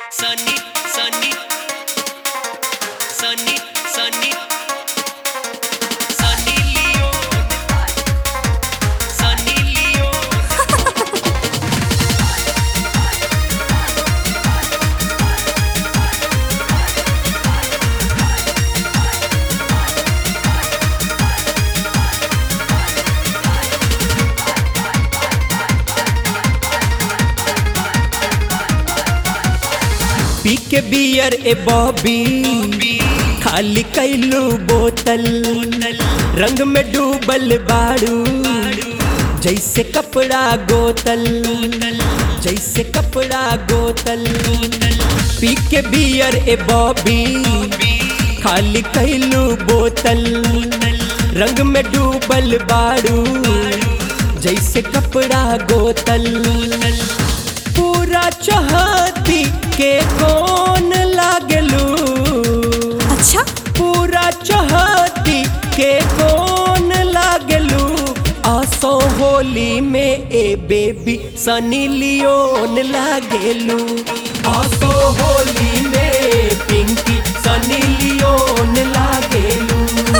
Sunny, sunny, sunny, sunny, sunny Leon, sunny Leon. पी के beer ए Bobby खाली कैलू बोतल रंग में डूबल बाड़ू जैसे कपड़ा गोतल जैसे कपड़ा गोतल पी के बियर ए बॉबी खाली कैलू बोतल रंग में डूबल बाड़ू जैसे कपड़ा गोतल पूरा चहती के कौन लागलू अच्छा पूरा चहती के कौन लागलू आसो होली में ए बेबी सनी लियोन लागेलू आसो होली में पिंकी सनी लियोन लागेलू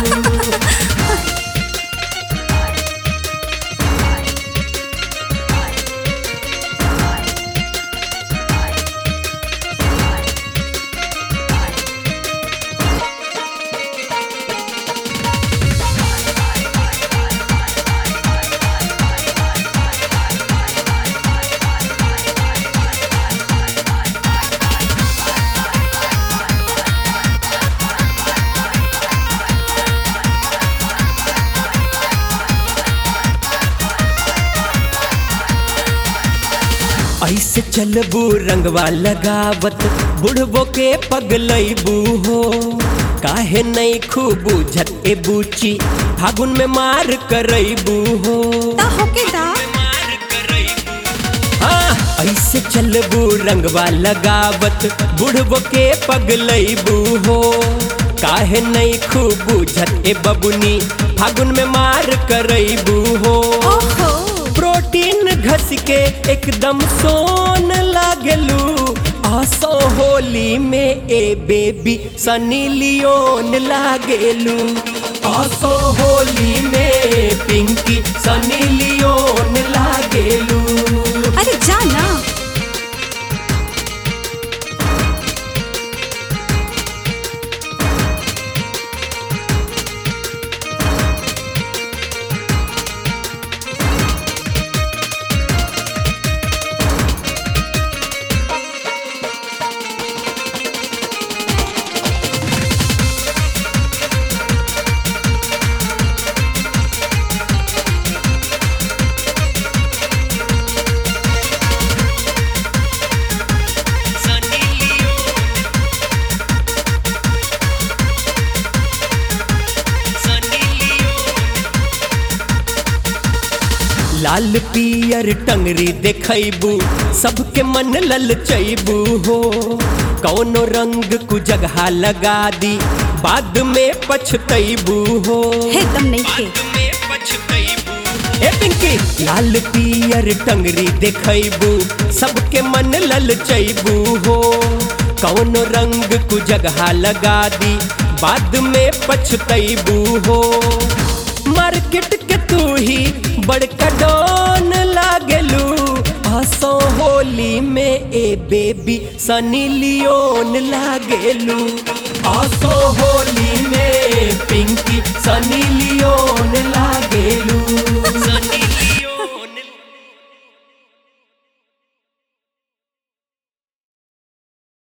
ऐसे चलबू रंगवा लगावत बुढ़बो के पगलैबू हो काहे नहीं खूबू झटे बूची फागुन में मार करैबू हो ता होके दा हाँ, ऐसे चलबू रंगवा लगावत बुढ़बो के पगलैबू हो काहे नहीं खूबू झटे बबुनी फागुन में मार करैबू हो ओहो प्रोटीन घस के एकदम सोन लागलू आसो होली में ए बेबी सनी लियोन लागेलू आसो होली में पिंकी सनी लियोन लागेलू अरे जा ना Sunny Leon. Sunny Leon. लाल पियर टंगरी देखैबू सबके मन ललचैबू हो कौनो रंग कु जगह लगा दी बाद में पछतैबू हो हे दम नहीं थे में पछतैबू ए पिंकी लाल पियर टंगरी देखैबू सबके मन ललचैबू हो कौन रंग कु जगह लगा दी बाद में पछतैबू हो मार्केट के तू ही बड़का डॉन लागलू हसो होली में ए बेबी सनी लियोन लागेलू आसो